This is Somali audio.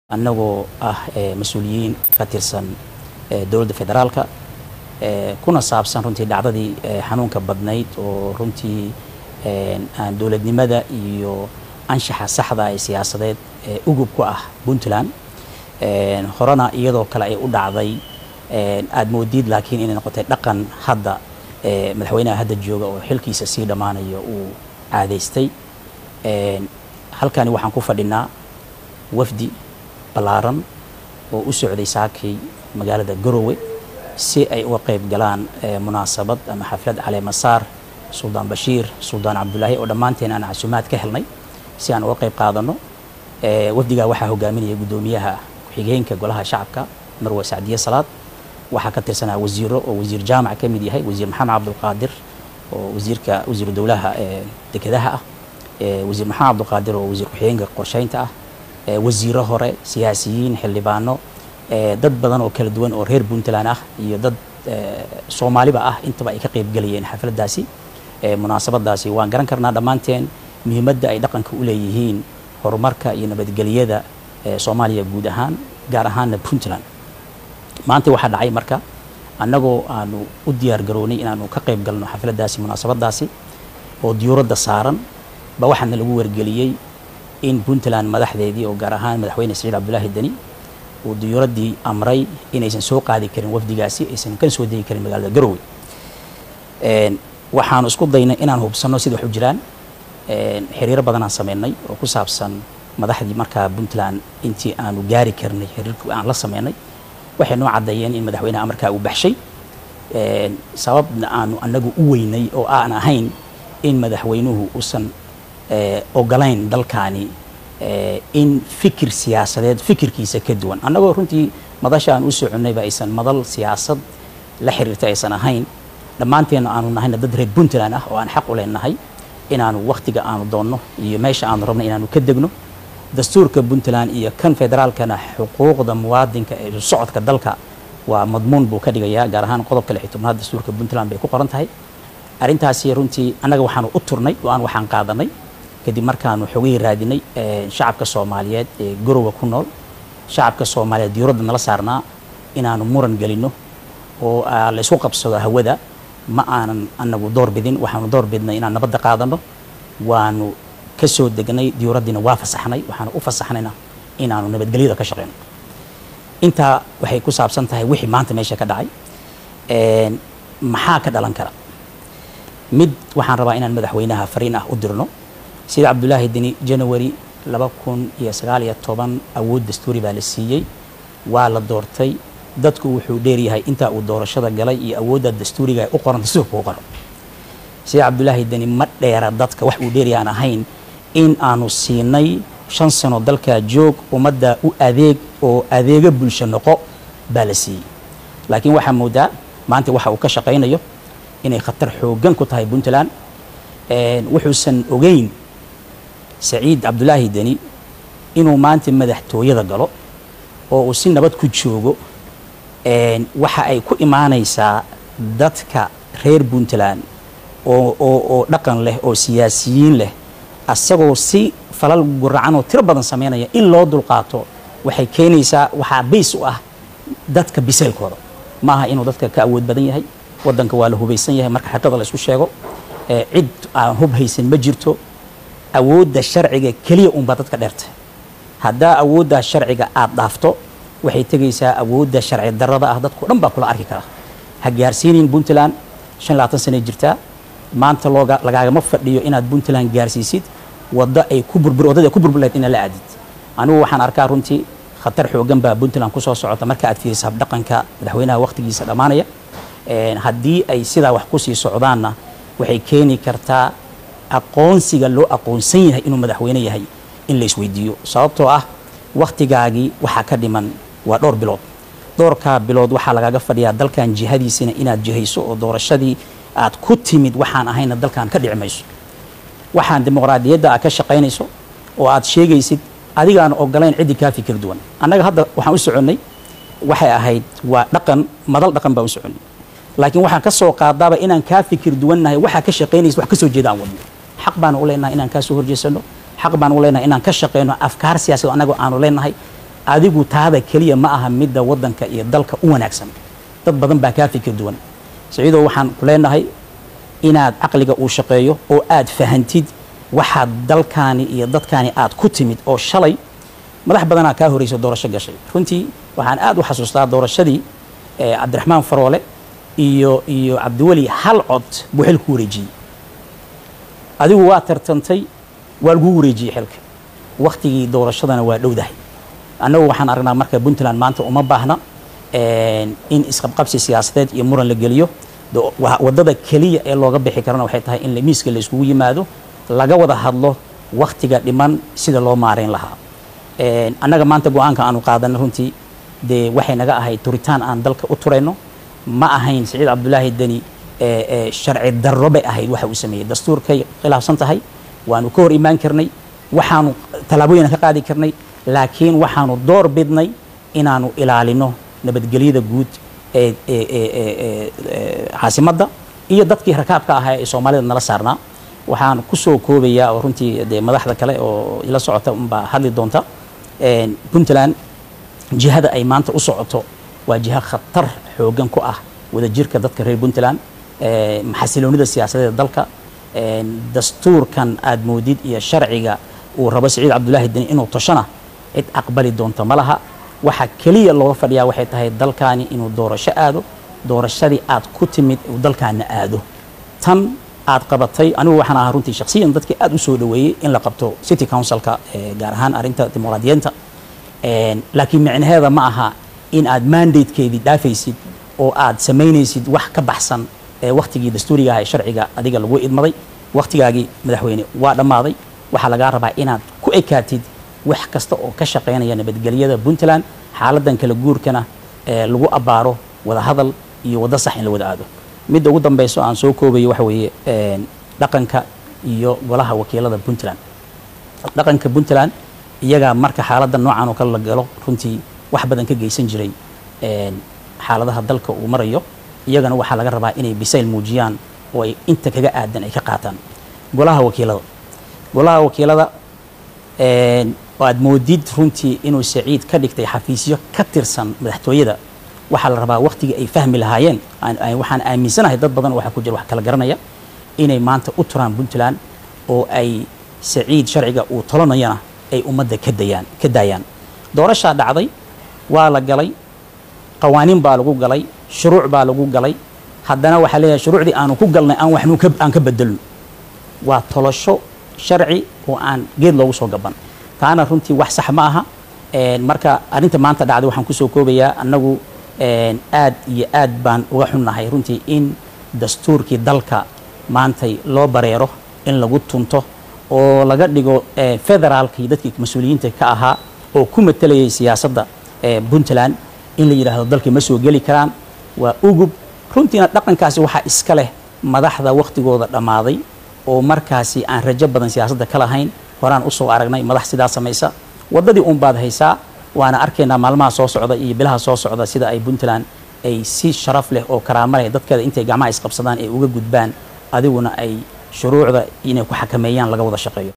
annagoo ah mas-uuliyiin ka tirsan dowladda federaalka kuna saabsan runtii dhacdadii xanuunka badnayd oo runtii aan dowladnimada iyo anshaxa saxda ee siyaasadeed ee ugub ku ah puntland horena iyadoo kale ay u dhacday aada moodiid laakiin inay noqotay dhaqan hadda madaxweynaha hadda jooga oo xilkiisa sii dhammaanayo uu caadaystay halkani waxaan ku fadhinaa wafdi ballaaran oo u socday saakay magaalada garowe si ay uga qayb galaan munaasabad ama xaflad caleemasaar suldaan bashiir suldaan cabdulaahi oo dhammaanteen aan casuumaad ka helnay si aan uga qayb qaadano wafdigaa waxaa hogaaminaya guddoomiyaha ku-xigeenka golaha shacabka marwe sacdiye salaad waxaa ka tirsanaa wasiiro oo wasiir jaamac ka mid yahay wasiir maxamed cabdulqaadir oo wasiirka wasiiru dowlaha dekedaha ah wasiir maxamed cabdulqaadir oo wasiir ku-xigeenka qorsheynta ah wasiiro hore siyaasiyiin xildhibaano dad badan oo kala duwan oo reer puntland ah iyo dad soomaaliba ah intaba ay ka qayb gelayeen xafladdaasi munaasabadaasi waan garan karnaa dhammaanteen muhiimadda ay dhaqanka u leeyihiin horumarka iyo nabadgelyada soomaaliya guud ahaan gaar ahaanna puntland maanta waxaa dhacay marka annagoo aanu u diyaar garownay inaanu ka qayb galno xafladdaasi munaasabadaasi oo diyuuradda saaran ba waxaana lagu wargeliyey in puntland madaxdeedii oo gaar ahaan madaxweyne saciid cabdulaahi deni uu diyuuraddii amray inaysan soo qaadi karin wafdigaasi aysan ka soo degi karin magaalada garowe waxaanu isku daynay inaan hubsanno sida wax u jiraan xiriiro badanaan sameynay oo ku saabsan madaxdii markaa puntland intii aanu gaari karnay xiriirkii aan la sameynay waxay noo caddeeyeen in madaxweyneha amarkaa uu baxshay sababna aanu annagu u weynay oo aan ahayn in madaxweynuhu uusan ogolayn dalkaani in fikir siyaasadeed fikirkiisa ka duwan annagoo runtii madasha aan u soconnayba aysan madal siyaasad la xiriirta aysan ahayn dhammaanteenna aanu nahayna dad reer puntland ah oo aan xaq u leenahay inaanu wakhtiga aanu doonno iyo meesha aanu rabno inaanu ka degno dastuurka puntland iyo kan federaalkana xuquuqda muwaadinka ee socodka dalka waa madmuun buu ka dhigayaa gaar ahaan qodobka lix tobnaad dastuurka puntland bay ku qoran tahay arrintaasi runtii annaga waxaanu u turnay oo aan waxaan qaadanay kadib markaanu xogihii raadinay shacabka soomaaliyeed ee garowa ku nool shacabka soomaaliyeed diyuuradda nala saarnaa inaanu muran gelinno oo la isku qabsado hawada ma aanan anagu door bidin waxaanu door bidnay inaan nabadda qaadano waanu ka soo degnay diyuuraddiina waa fasaxnay waxaanu u fasaxnayna inaanu nabadgelyada ka shaqeyno intaa waxay ku saabsan tahay wixii maanta meesha ka dhacay maxaa ka dhalan kara mid waxaan rabaa inaan madaxweynaha fariin ah u dirno sida cabdulaahi deni january laba kun iyo sagaal iyo toban awood dastuuri baa la siiyey waa la doortay dadku wuxuu dheeryahay intaa uu doorashada galay iyo awoodda dastuuriga u qoran dastuurka u qoran sida cabdulaahi deni ma dheera dadka wax uu dheeryahay aan ahayn in aanu siinay shan sano dalkaa joog ummadda u adeeg oo adeega bulsho noqo baa la siiyey laakiin waxaa moodaa maanta waxa uu ka shaqaynayo inay khatar xooggan ku tahay puntland wuxuusan ogeyn saciid cabdulaahi deni inuu maanta madaxtooyada galo oo uu si nabad ku joogo waxa ay ku imaanaysaa dadka reer puntland oo oo oo dhaqan leh oo siyaasiyiin leh asagoo si falal guracan oo tiro badan sameynaya in loo dulqaato waxay keenaysaa waxaa bays u ah dadka biseylkooda ma aha inuu dadka ka awood badan yahay waddanka waa la hubaysan yahay marka xaqiiqda la isku sheego cid aan hub haysan ma jirto awoodda sharciga keliya unbaa dadka dheertay haddaa awooddaa sharciga aada dhaafto waxay tegaysaa awoodda sharci darrada ah dadkao dhan baa kula arki kara ha gaarsiinin puntland shan labaatan sanay jirtaa maanta looga lagaagama fadhiyo inaad puntland gaarsiisid waddo ay ku burbur waddada ay ku burbur lahayd inaad la aadid anigu waxaan arkaa runtii khatar xooggan baa puntland kusoo socota marka aad fiiriso habdhaqanka madaxweynaha wakhtigiisa dhammaanaya haddii ay sidaa wax kusii socdaanna waxay keeni kartaa aqoonsiga loo aqoonsan yahay inuu madaxweyne yahay in la isweydiiyo sababtoo ah wakhtigaagii waxaa ka dhiman waa dhowr bilood dhowrkaa bilood waxaa lagaaga fadhiyaa dalkan jihadiisina inaad jihayso oo doorashadii aad ku timid waxaan ahayna dalkan ka dhici mayso waxaan dimuqraadiyadda aad ka shaqaynayso oo aad sheegaysid adigaan ogolayn ciddii kaa fikir duwan annaga hadda waxaan u soconnay waxay ahayd waa dhaqan madal dhaqan baan u soconnay laakiin waxaan ka soo qaadaaba inaan kaa fikir duwannahay waxaa ka shaqaynaysa wax ka soo jeeda aan wadno xaq baanu u leenahay inaan kaa soo horjeesano xaq baan u leenahay inaan ka shaqeyno afkaar siyaasad anagoo aanu leenahay adigu taada keliya ma aha midda waddanka iyo dalka u wanaagsan dad badan baa kaa fikir duwan saciidow waxaan ku leenahay inaad caqliga uu shaqeeyo oo aad fahantid waxaad dalkaani iyo dadkaani aad ku timid oo shalay madax badanaa kaa horeysa doorasho gashay runtii waxaan aad u xasuustaa doorashadii cabdiraxmaan faroole iyo iyo cabdiweli hal cod buu xil ku wareejiyey adigu waa tartantay waa laguu wareejiyey xilka wakhtigii doorashadana waa dhowdahay annagu waxaan aragnaa marka puntland maanta uma baahna in isqabqabsi siyaasadeed iyo muran la geliyo waddada keliya ee looga bixi karana waxay tahay in miiska la iskugu yimaado laga wada hadlo wakhtiga dhiman sida loo maarayn lahaa annaga maanta go-aanka aanu qaadanay runtii dee waxay naga ahayd turitaan aan dalka u turayno ma ahayn siciid cabdulaahi deni sharci darro bay ahayd waxa uu sameeyey dastuurkay khilaafsan tahay waanu ka hor imaan karnay waxaanu tallaabooyina ka qaadi karnay laakiin waxaanu door bidnay inaanu ilaalino nabadgelyada guud ee caasimadda iyo dadkii rakaabka ahaa ee soomaalida nala saarnaa waxaan kusoo koobayaa oo runtii dee madaxda kale oo ila socota unbaa hadli doonta puntland jihada ay maanta u socoto waa jiha khatar xoogan ku ah wadajirka dadka reer puntland xasiloonida siyaasadeeda dalka dastuurkan aad moodid iyo sharciga uu rabo siciid cabdulaahi deni inuu toshana cid aqbali doonta ma laha waxa keliya looga fadhiyaa waxay tahay dalkaani inuu doorasho aado doorashadii aad ku timid uu dalkaana aado tan aad qabatay anigu waxaan ahaa runtii shakhsiyan dadkii aad u soo dhoweeyey in la qabto city councilka gaar ahaan arrinta dimuqraadiyeenta laakiin micnaheeda ma aha in aad mandatekeedii dhaafaysid oo aad samaynaysid wax ka baxsan wakhtigii dastuuriga aha ee sharciga adiga lagu idmaday wakhtigaagii madaxweyne waa dhammaaday waxaa lagaa rabaa inaad ku ekaatid wax kasta oo ka shaqaynaya nabadgelyada puntland xaaladan kala guurkana lagu abbaaro wada hadal iyo waddo sax in la wada aado midda ugu dambeyso aan soo koobayo waxa weeye dhaqanka iyo golaha wakiilada puntland dhaqanka puntland iyagaa marka xaaladda noocan oo kale la galo runtii wax badan ka geysan jiray xaaladaha dalka uu marayo iyagana waxaa laga rabaa inay bisayl muujiyaan oo ay inta kaga aadan ay ka qaataan golaha wakiilada golaha wakiilada oo aad moodid runtii inuu saciid ka dhigtay xafiisyo ka tirsan madaxtooyada waxaa la rabaa wakhtigii ay fahmi lahaayeen waxaan aaminsanahay dad badan waxaa ku jira wax kala garanaya inay maanta u turaan puntland oo ay saciid sharciga uu tolanayana ay ummadda ka dayaan ka daayaan doorashaa dhacday waa la galay qawaaniin baa lagu galay shuruuc baa lagu galay haddana waxaa leeyahay shuruucdii aanu ku galnay aan waxnu aan ka bedelno waa tolasho sharci oo aan geed loogu soo gaban taana runtii wax sax ma aha marka arrinta maanta dhacday waxaan kusoo koobayaa annagu aad iyo aad baan uga xunnahay runtii in dastuurkii dalka maantay loo bareero in lagu tunto oo laga dhigo federaalkii dadkii mas-uuliyiinta ka ahaa oo ku matelayay siyaasadda puntland in la yidhaahdo dalkii ma soo geli karaan waa ugub runtiina dhaqankaasi waxaa iska leh madaxda wakhtigooda dhammaaday oo markaasi aan rajo badan siyaasadda ka lahayn horaan usoo aragnay madax sidaa samaysa waddadii uun baad haysaa waana arkaynaa maalmaha soo socda iyo bilaha soo socda sida ay puntland ay si sharaf leh oo karaamo leh dadkeeda intay gacmaha isqabsadaan ay uga gudbaan adiguna ay shuruucda inay ku xakameeyaan laga wada shaqeeyo